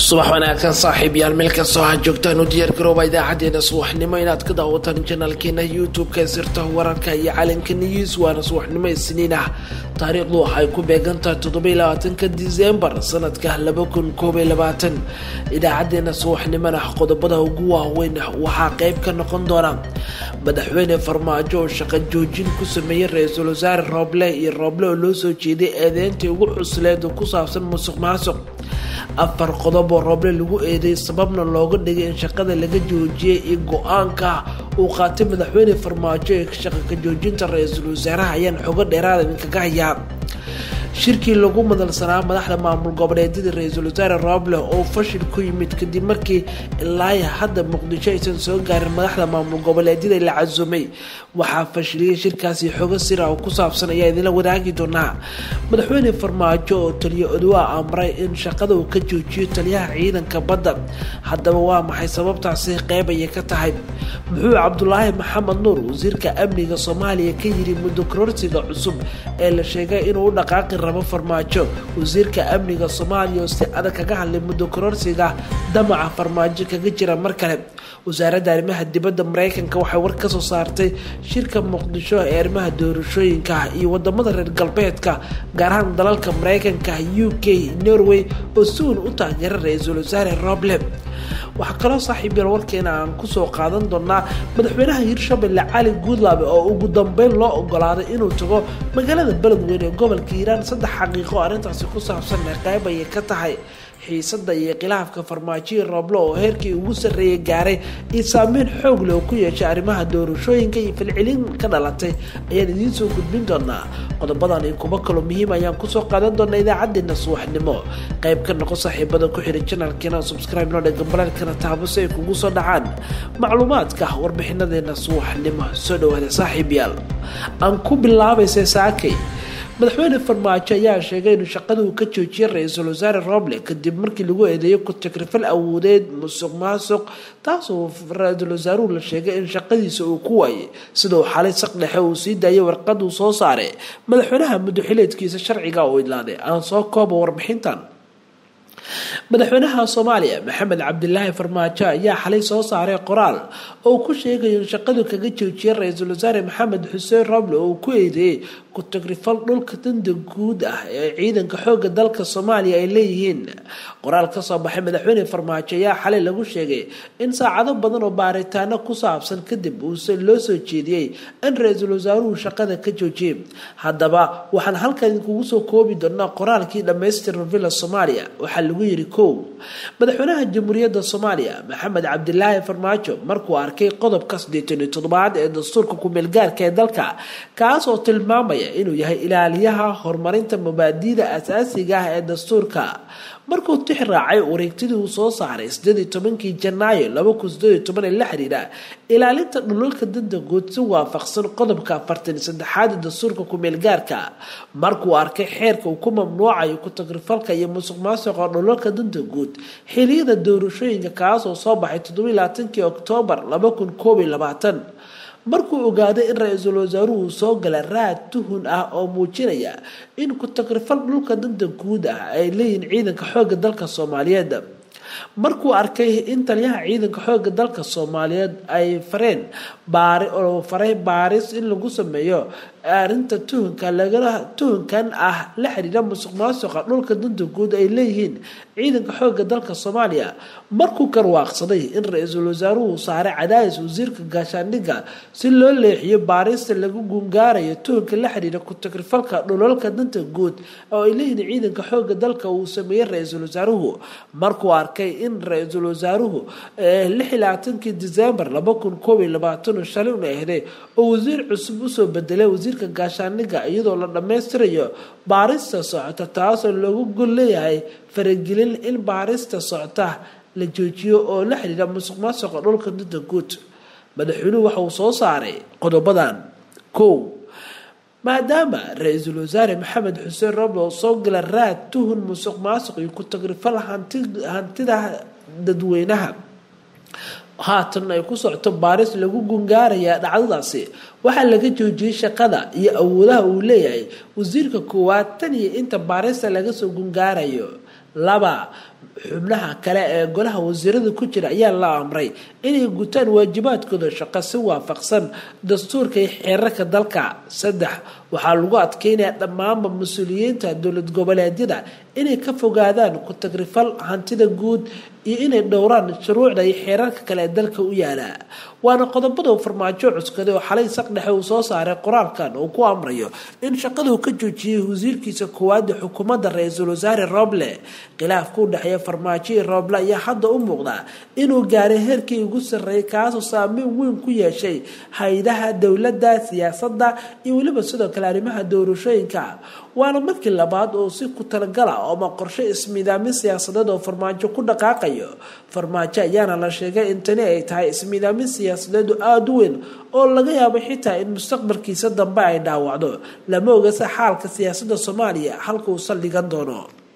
subax wanaagsan saaxiib yaal meel kastoo ha joogtaan u diyaargarooba idaacadeena subaxnimo inaad ka daawataan janaalkeena youtube-ka sirta wararka iyo calanka news waana subaxnimo isniin ah taariikhdu waxay ku beegantahay toddobaiylabaatanka disembar sanadka laba kun koobiy labaatan idaacadeena subaxnimona qodobada ugu waaweyn waxaa qeyb ka noqon doona madaxweyne farmaajo oo shaqo joojin ku sameeyey ra-iisul wasaare rooble iyo rooble oo loo soo jeeday eedeyntii ugu cusleed oo ku saabsan musuq maasuq afar qodob oo rooble lagu eeday sababna looga dhigay in shaqada laga joojiyey iyo go-aanka uu qaatay madaxweyne farmaajo ee shaqa ka joojinta ra-iisul wasaaraha ayaan xogo dheeraada idinkaga hayaa shirkii lagu madalsanaa madaxda maamul goboleedyada ra-iisul wasaare rooble oo fashil ku yimid kadib markii ilaaya hadda muqdisho aysan soo gaarin madaxda maamul goboleedyada la casumay waxaa fashiliyay shirkaasi xogo sira oo ku saabsan ayaa idinla wadaagi doonaa madaxweyne farmaajo oo taliyo odwaa amray in shaqada uu ka joojiyo taliyaha ciidanka badda haddaba waa maxay sababtaasi qeyb ayay ka tahay muxuu cabdulaahi maxamed nuur wasiirka amniga soomaaliya ka yiri muddo kororsiga cusub ee la sheegay inuu u dhaqaaqi rabo farmaajo wasiirka amniga soomaaliya oo si adag kaga hadlay muddo kororsiga damaca farmaajo kaga jira mar kale wasaaradda arrimaha dibadda mareykanka waxay war ka soo saartay shirka muqdisho ee arrimaha doorashooyinka iyo wadamada reer galbeedka gaar ahaan dalalka mareykanka u k norway oo si uun u taageera ra-iisul wasaare roble waxaa kaloo saaxiib yar warkeena aan kusoo qaadan doonaa madaxweynaha hirshabelle cali guudlaabe oo ugu dambeyn loo ogolaaday inuu tago magaalada beledweyne ee gobolka hiiraan saddex xaqiiqo arrintaasi ku saabsan ee qayb ayay ka tahay xiisada iyo khilaafka farmaajoyi roble oo heerkii ugu sarreeyay gaaray iyo saameyn xoog leh oo ku yeeshay arrimaha doorashooyinka iyo filcilin ka dhalatay ayaan idiin soo gudbin doonaa qodobadan iyo kuwo kaloo muhiim ayaan kusoo qaadan doonaa idaacadeena subaxnimo qayb ka noqo saaxiibada ku xidhan janalkeena subscribe noo dhega balaalkana taabo si ay kugu soo dhacaan macluumaadka warbixinadeena subaxnimo soo dhawaada saaxiib yaal aan ku bilaabaysa saakay madaxweyne farmaajo ayaa sheegay inuu shaqada uu ka joojiyay ra-iisul wasaare roble kadib markii lagu eedeeyo ku-takrifal awoodeed musuq maasuq taasoo ra-iisul wasaaruhu la sheegay in shaqadiisa uu ku waayay sidau xalay saq dhexe uu sii daayay warqad uu soo saaray madaxweynaha muddoxileedkiisa sharciga uu idlaaday aan soo kooba warbixintan madaxweynaha soomaaliya maxamed cabdilaahi farmaajo ayaa xalay soo saaray qoraal oo ku sheegayo in shaqadu kaga joojiyay ra-iisul wasaare maxamed xuseen roble oo ku eedeeyey ku-tagrifal dhulka danda guud ah ee ciidanka xooga dalka soomaaliya ay leeyihiin qoraal kasoo baxay madaxweyne farmaajo ayaa xalay lagu sheegay in saacado badan oo baaritaano ku saabsan kadib uuse loo soo jeediyey in ra-iisul wasaaruhu shaqada ka joojiyay haddaba waxaan halkan idinkugu soo koobi doonaa qoraalkii dhammaystiran villa soomaaliya waxaa lagu yiri kow madaxweynaha jamhuuriyadda soomaaliya maxamed cabdilaahi farmaajo markuu arkay qodobka siddeetan iyo toddobaad ee dastuurka ku-meelgaarka ee dalka kaas oo tilmaamaya inuu yahay ilaaliyaha horumarinta mabaadiida asaasiga ah ee dastuurka markuu tix raacay wareegtidii uu soo saaray sideed iyo tobankii janaayo laba kun sideed iyo toban ee la xiriira ilaalinta dhulalka danta guud si waafaqsan qodobka afartan iyo saddexaad ee dastuurka ku-meelgaarka markuu arkay xeerka uu ku mamnuucayo ku-tagrifalka iyo musuq maasuqa dhulalka danta guud xiliyada doorashooyinka kaas oo soo baxay toddoba labaatankii oktoobar laba kun koob iyo labaatan markuu ogaaday in ra-iisul wasaaruhu soo gala raad tuhun ah oo muujinaya in ku-tagrifal dhulka danta guud ah ay leeyihiin ciidanka xoogga dalka soomaaliyeed markuu arkay in taliyaha ciidanka xoogga dalka soomaaliyeed ay fareen baari oo faray baaris in lagu sameeyo arrinta tuhunka lagala tuhunkan ah la xiriira musuq maasuqa dhulka danta guud ay leeyihiin ciidanka xoogga dalka soomaaliya markuu karwaaqsaday in ra-iisul wasaaruhu saaray cadaadis wasiirka gaashaandhigga si loo leexiyo baarista lagu gungaarayo tuhunka la xiriira ku-tagrifalka dhulalka danta guud oo ay leeyihiin ciidanka xoogga dalka uu sameeyey ra-iisul wasaaruhu markuu arkay in ra-iisul wasaaruhu lix iyo labaatankii disembar laba kun koob iyo labaatan shalay una ahday oo wasiir cusub usoo bedelay wasiirka gaashaandhigga iyadoo la dhammaystirayo baarista socota taasoo loogu gol leeyahay faragelin in baarista socota la joojiyo oo la xiriira musuq maasuqa dhulka danta guud madaxweynuhu waxa uu soo saaray qodobadan kow maadaama ra-iisul wasaare maxamed xuseen roble oo soo gala raad tuhun musuq maasuq iyo ku-tagrifal hantida dadweynaha haatan ay ku socoto baaris lagu gungaaraya dhacdadaasi waxaa laga joojiyey shaqada iyo awoodaha uu leeyahay wasiirka koowaad tan iyo inta baarista laga soo gungaarayo laba xubnaha kale ee golaha wasiirada ku jira ayaa la amray inay gutaan waajibaadkooda shaqo si waafaqsan dastuurka iyo xeerarka dalka saddex waxaa lagu adkeynaya dhammaanba mas-uuliyiinta dowlad goboleedyada inay ka fogaadaan ku-tagrifal hantida guud iyo inay dhowraan shuruucda iyo xeerarka kale ee dalka u yaala waana qodobada uu farmaajo cuskaday oo xalay saqdhexe uu soo saaray qoraalkan uu ku amrayo in shaqaduu ka joojiyey wasiirkiisa koowaada xukuumadda ra-iisul wasaare roble khilaafka u dhexeeya farmaajo iyo roble ayaa hadda u muuqda inuu gaaray heerkii ugu sarreeyay kaasoo saameyn weyn ku yeeshay hay-adaha dowladda siyaasadda iyo weliba sidoo kale arrimaha doorashooyinka waana markii labaad oo si ku talagala ama qorshe ismiidaamin siyaasadeed oo farmaajo ku dhaqaaqayo farmaajo ayaana la sheegay in tani ay tahay ismiidaamin siyaasadeed aada u weyn oo laga yaabo xitaa in mustaqbalkiisa dambe ay dhaawacdo lama ogase xaalka siyaasadda soomaaliya halka uu saldhigan doono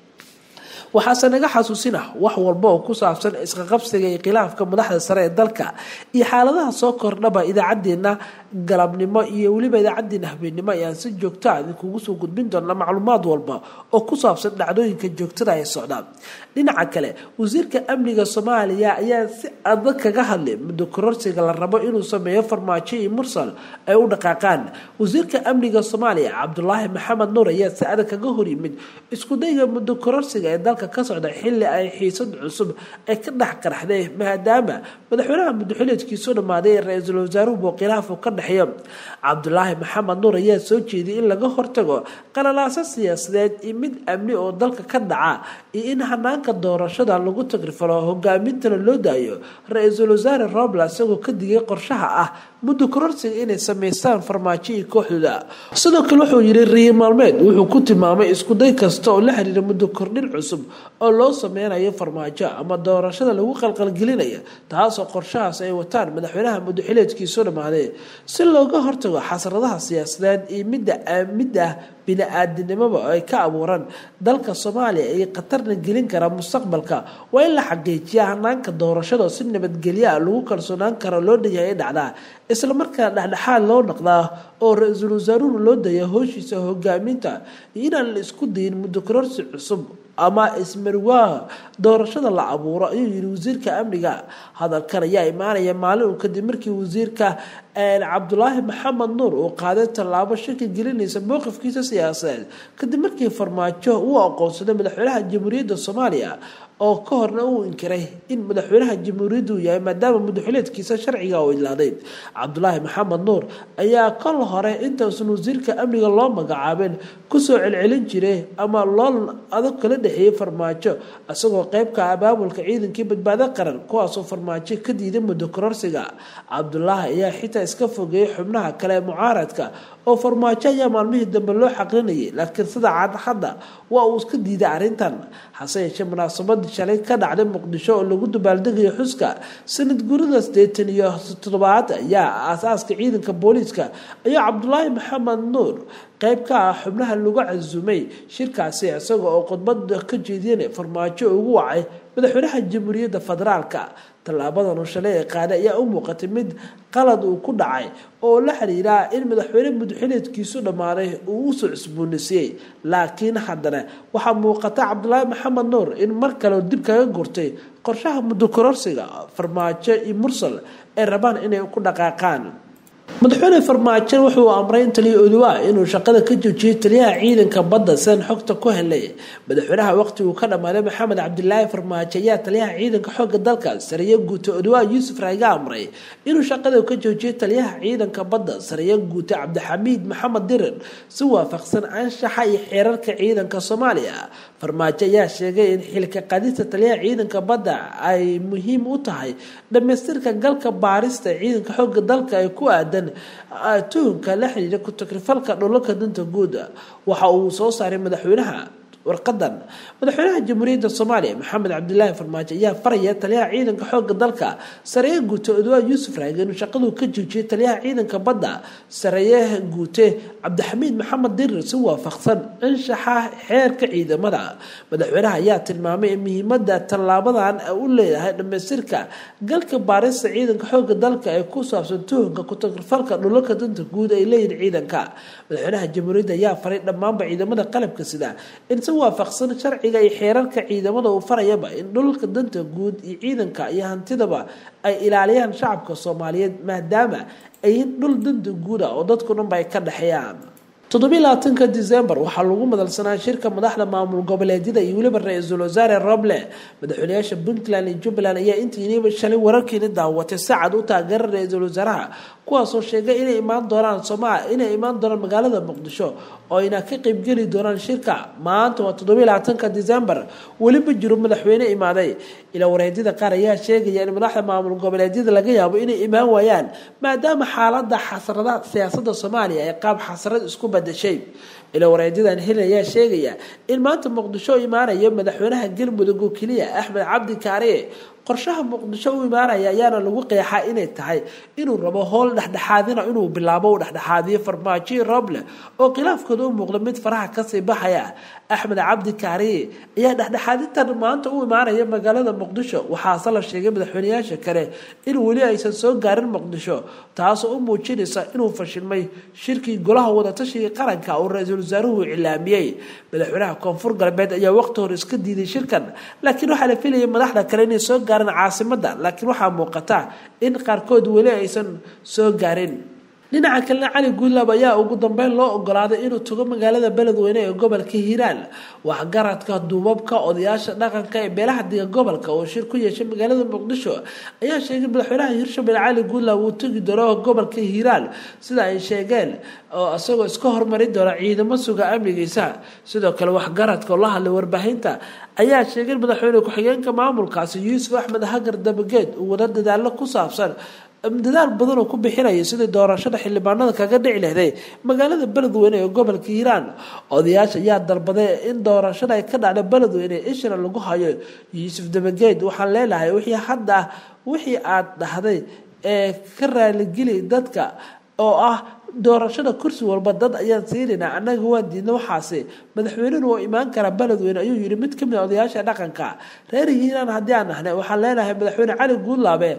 waxaase naga xasuusina wax walba oo ku saabsan isqaqabsiga iyo khilaafka madaxda sare ee dalka iyo xaaladaha soo kordhaba idaacadeena galabnimo iyo weliba idaacadeena habeennimo ayaan si joogta idinkugu soo gudbin doona macluumaad walba oo ku saabsan dhacdooyinka joogtada ee socda dhinaca kale wasiirka amniga soomaaliya ayaa si adag kaga hadlay muddo kororsiga la rabo inuu sameeyo farmaajo iyo mursal ay u dhaqaaqaan wasiirka amniga soomaaliya cabdulaahi maxamed nuur ayaa si adag kaga hor yimid iskudayga muddo kororsiga ee dalka ka socda xilli ay xiisad cusub ay ka dhex qaraxday maadaama madaxweynaha muddoxileedkiisu dhammaaday ee ra-iisul wasaaruhu buu khilaafu ka dhexeeyo cabdulaahi maxamed nuur ayaa soo jeediyay in laga hortago qalalaaso siyaasadeed iyo mid amni oo dalka ka dhaca iyo in hanaanka doorashada lagu tagrifalo hogaamintana loo daayo ra-iisul wasaare roble isagoo ka digay qorshaha ah muddo kororsiga inay sameystaan farmaajo iyo kooxdooda sidoo kale wuxuu yidhi riyi maalmeed wuxuu ku tilmaamay iskuday kasta oo la xiriira muddo kordhin cusub oo loo sameynayo farmaajo ama doorashada lagu qalqalgelinaya taasoo qorshahaas ay wataan madaxweynaha muddoxileedkiisu dhammaaday si looga hortago xasradaha siyaasadeed iyo midda mid ah bini-aadinimoba oo ay ka abuuraan dalka soomaaliya ay khatarna gelin karaa mustaqbalka waa in la xaqiijiya hanaanka doorashada si nabadgelyo ah lagu kalsoonaan karo loo dhanyahay dhacdaa islamarkaana dhexdhexaad loo dhaqdaa oo ra-iisul wasaaruhu loo daya hooshiisa hogaaminta iyo inaan la isku dayin muddo kororsi cusub ama ismarwaaha doorashada la abuuro ayuu yidhi wasiirka amniga hadalkan ayaa imaanaya maalin uu kadib markii wasiirka cabdulaahi maxamed nuur uu qaaday tallaabo shaki gelinaysa mowqifkiisa siyaasadeed kadib markii farmaajo uu aqoonsaday madaxweynaha jamhuuriyadda soomaaliya oo ka horna uu inkiray in madaxweynaha jamhuuriyaddu uu yahay maadaama madaxweyneedkiisa sharciga uu idlaaday cabdulaahi maxamed nuur ayaa kol hore intausan wasiirka amniga loo magacaabin kusoo celcelin jiray ama loolan adag kala dhexeeyey farmaajo isagoo qeybka abaabulka ciidankii badbaado qaran kuwaasoo farmaajo ka diiday muddo kororsiga cabdulaahi ayaa xitaa iska fogeeyey xubnaha kale ee mucaaradka oo farmaajo ayaa maalmihii dambe loo xaqrinayay laakiin sida cad hadda waa uu iska diiday arrintan hase yeeshee munaasabadii shalay ka dhacday muqdisho oo lagu dabaaldegayo xuska sanad gurida sideetan iyo toddobaad ayaa aasaaska ciidanka booliiska ayaa cabdulaahi maxamed nuur qeyb ka ah xubnaha lagu casumay shirkaasi isaga oo khudbada ka jeediyana farmaajo ugu wacay madaxweynaha jamhuuriyadda federaalka tallaabadan uu shalay ee qaaday ayaa u muuqatay mid qalad uu ku dhacay oo la xiriiraa in madaxweyne mudxileedkiisu dhammaaday uu usoo cusboonaysiiyey laakiin haddana waxaa muuqata cabdulaahi maxamed nuur in mar kale dib kaga gurtay qorshaha muddo kororsiga farmaajo iyo mursal ay rabaan inay ku dhaqaaqaan madaxweyne farmaajo wuxuu amray in taliya oduwa inuu shaqada ka joojiyay taliyaha ciidanka badda sidan xogta ku helay madaxweynaha waqti uu ka dhammaaday maxamed cabdilaahi farmaajo ayaa taliyaha ciidanka xooga dalka sariye guute oduwa yuusuf raaga amray inuu shaqada ka joojiyay taliyaha ciidanka badda sariye guute cabdixamiid maxamed dirir si waafaqsan anshaxa iyo xeerarka ciidanka soomaaliya farmaajo ayaa sheegay in xilka qadista taliyaha ciidanka badda ay muhiim u tahay dhamaystirka galka baarista ciidanka xooga dalka ee ku aadan tuhunka la xiriira ku-takrifalka dhulalka danta guud waxa uu soo saaray madaxweynaha warqadan madaxweynaha jamhuuriyadda soomaaliya maxamed cabdilaahi farmaajo ayaa faraya taliyaha ciidanka xooga dalka sareeye guute odwaa yuusuf raage inuu shaqaduu ka joojiyay taliyaha ciidanka badda sareeye guute cabdixamiid maxamed dirir si waafaqsan anshaxa xeerka ciidamada madaxweynaha ayaa tilmaamay in muhiimada tallaabadan u leedahay dhamaystirka galka baarista ciidanka xooga dalka ee ku saabsan tuhunka ku-takrifalka dhulalka danta guud ay leeyihin ciidanka madaxweynaha jamhuuriyadda ayaa faray dhammaanba ciidamada qalabka sida in si si waafaqsan sharciga iyo xeerarka ciidamada uu farayaba in dhulka danta guud iyo ciidanka iyo hantidaba ay ilaaliyaan shacabka soomaaliyeed maadaama ayin dhul danta guud ah oo dadku dhanba ay ka dhexeeyaan toddobiyi labaatanka december waxaa lagu madalsanaa shirka madaxda maamul goboleedyada iyo weliba ra-iisul wasaare roble madaxweynayaasha puntland iyo jubbaland ayaa intiiniiba shalay wararkiini daawatay sacad u taageera ra-iisul wasaaraha kuwaasoo sheegay inay imaan doonaan sooma inay imaan doonaan magaalada muqdisho oo ayna ka qeybgeli doonaan shirka maanta waa toddobiyi labaatanka december weliba jiro madaxweyne imaaday ilaa wareedyada qaar ayaa sheegaya in madaxda maamul goboleedyada laga yaabo inay imaan waayaan maadaama xaalada xasrada siyaasada soomaaliya ay qaab xasrad isku badashay ilaa wareedyadan heli ayaa sheegaya in maanta muqdisho imaanayo madaxweynaha galmudug oo keliya axmed cabdi kaariye qorshaha muqdisho u imaanaya ayaana lagu qeexaa inay tahay inuu rabo howl dhexdhexaadina inuu bilaabo u dhexdhexaadiyo farmaajo roble oo khilaafkooda u muuqda mid faraha kasii baxaya axmed cabdi kaariye ayaa dhexdhexaadintan maanta u imaanaya magaalada muqdisho waxaase la sheegay madaxweyneyaasha kale in weli aysan soo gaarin muqdisho taasoo u muujinaysa inuu fashilmay shirkii golaha wadatashiga qaranka oo ra-iisul wasaaruhu cilaamiyey madaxweynaha koonfur galbeed ayaa waqti hore iska diiday shirkan laakiin waxaa la filayay madaxda kale inay soo gaarin caasimada laakiin waxaa muuqata in qaarkood weli aysan soo gaarin dhinaca kalena cali guudlaab ayaa ugu dambeyn loo ogolaaday inuu tago magaalada beledweyne ee gobolka hiiraan waxgaradka duubabka odayaasha dhaqanka ee beelaha diga gobolka oo shir ku yeeshay magaalada muqdisho ayaa sheegay madaxweynaha hirshabelle cali guudlaab uu tegi doono gobolka hiiraan sida ay sheegeen oo isagoo iska hormari doona ciidamo suga amnigiisa sidoo kale waxgaradka oo la hadlay warbaahinta ayaa sheegay madaxweyne ku-xigeenka maamulkaasi yuusuf axmed hagar dabageed uu wada dadaalo ku saabsan dadaal badan oo ku bixinaya sidii doorashada xildhibaanada kaga dhici lehday magaalada beledweyne ee gobolka hiiraan odayaasha ayaa dalbaday in doorashada ay ka dhacda beledweyne ishra lagu hayo yuusuf dabageed waxaan leenahay wixii hadda wixii aad dhahday ee ka raaligeli dadka oo ah doorashada kursi walba dad ayaan siinaynaa annaga waan diidna waxaasi madaxweynenu oo imaan karaa beledweyne ayuu yihi mid kamid a odayaasha dhaqanka reer hiiraan haddii aan nahnay waxaan leenahay madaxweyne cali guudlaabe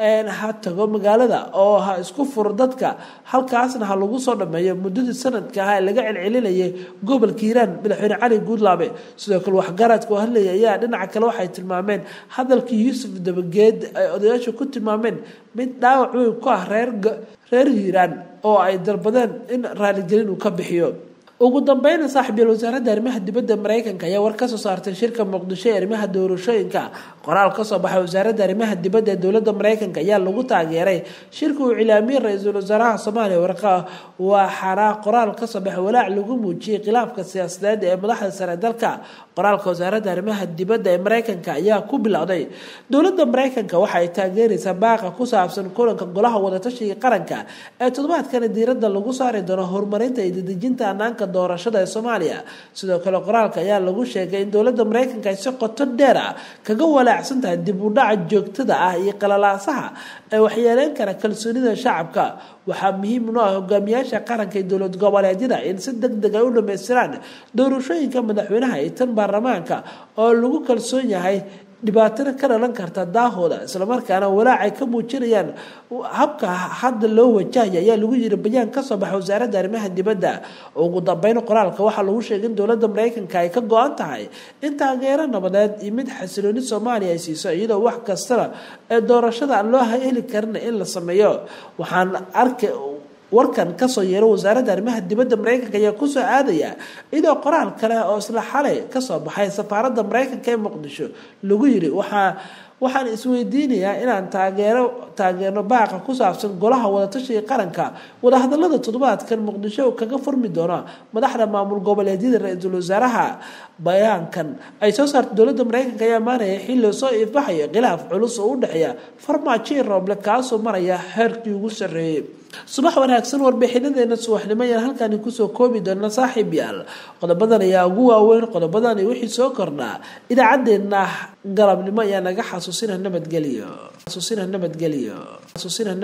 ha tago magaalada oo ha isku furo dadka halkaasna ha lagu soo dhameeyo muddadii sanadka ah ee laga celcelinayay gobolka hiiraan madaxweyne cali guudlaabe sidoo kale waxgaradka oo hadlaya ayaa dhinaca kale waxay tilmaameen hadalkii yuusuf dabageed ay odayaasha ku tilmaameen mid dhaawac weyn ku ah reer reer hiiraan oo ay dalbadeen in raaligelin uu ka bixiyo ugu dambeyna saaxiibyal wasaaradda arrimaha dibadda mareykanka ayaa war kasoo saartay shirka muqdisho ee arrimaha doorashooyinka qoraal kasoo baxay wasaaradda arrimaha dibadda ee dowladda mareykanka ayaa lagu taageeray shirka uu cilaamiyey ra-iisul wasaaraha soomaaliya warqa waxaana qoraal kasoo baxay walaac lagu muujiyey khilaafka siyaasadeed ee madaxda sare dalka qoraalka wasaaradda arrimaha dibadda ee mareykanka ayaa ku bilowday dowladda mareykanka waxa ay taageeraysaa baaqa ku saabsan kulanka golaha wadatashiga qaranka ee toddobaadkani diiradda lagu saari doono horumarinta iyo dedejinta anaanka doorashada ee soomaaliya sidoo kale qoraalka ayaa lagu sheegay in dowladda mareykanka ay si qoto dheer ah kaga walaacsan tahay dib u dhaca joogtada ah iyo qalalaasaha ee waxyeeleyn kara kalsoonida shacabka waxaa muhiim u ah hogaamiyaasha qaranka iyo dowlad goboleedyada in si deg deg ay u dhamaystiraan doorashooyinka madaxweynaha iyo tan baarlamaanka oo lagu kalsoon yahay dhibaatana ka dhalan karta daahooda islamarkaana walaacay ka muujinayaan habka hadda loo wajahaya ayaa lagu yiri bayaan kasoo baxa wasaaradda arrimaha dibadda ugu dambeyn qoraalka waxaa lagu sheegay in dowladda mareykanka ay ka go-an tahay in taageero nabadeed iyo mid xasilooni soomaaliya ay siiso iyadoo wax kastana ee doorashada aan loo heli karina in la sameeyo waxaan arkay warkan kasoo yeero wasaaradda arrimaha dibadda mareykanka ayaa kusoo aadaya iyadoo qoraal kale oo isla xalay kasoo baxay safaaradda mareykanka ee muqdisho lagu yiri waxaa waxaan isweydiinayaa inaan taageero taageerno baaqa ku saabsan golaha wadatashiga qaranka wadahadalada toddobaadkan muqdisho kaga furmi doona madaxda maamul goboleedyada ra-iisul wasaaraha bayaankan ay soo saartay dowladda mareykanka ayaa maanaya xilli soo iifbaxaya khilaaf culus oo u dhexeeya farmaajo iyo rooble kaasoo maraya heerkii ugu sarreeyey subax wanaagsan warbixinadeena subaxnimo ayaan halkaani kusoo koobi doona saaxiib yaal qodobadan ayaa ugu waaweyn qodobadan iyo wixii soo kordhaa idaacadeena galabnimo ayaa naga xasuusina nabadgelyo xasuusina nabadgelyo xasuusina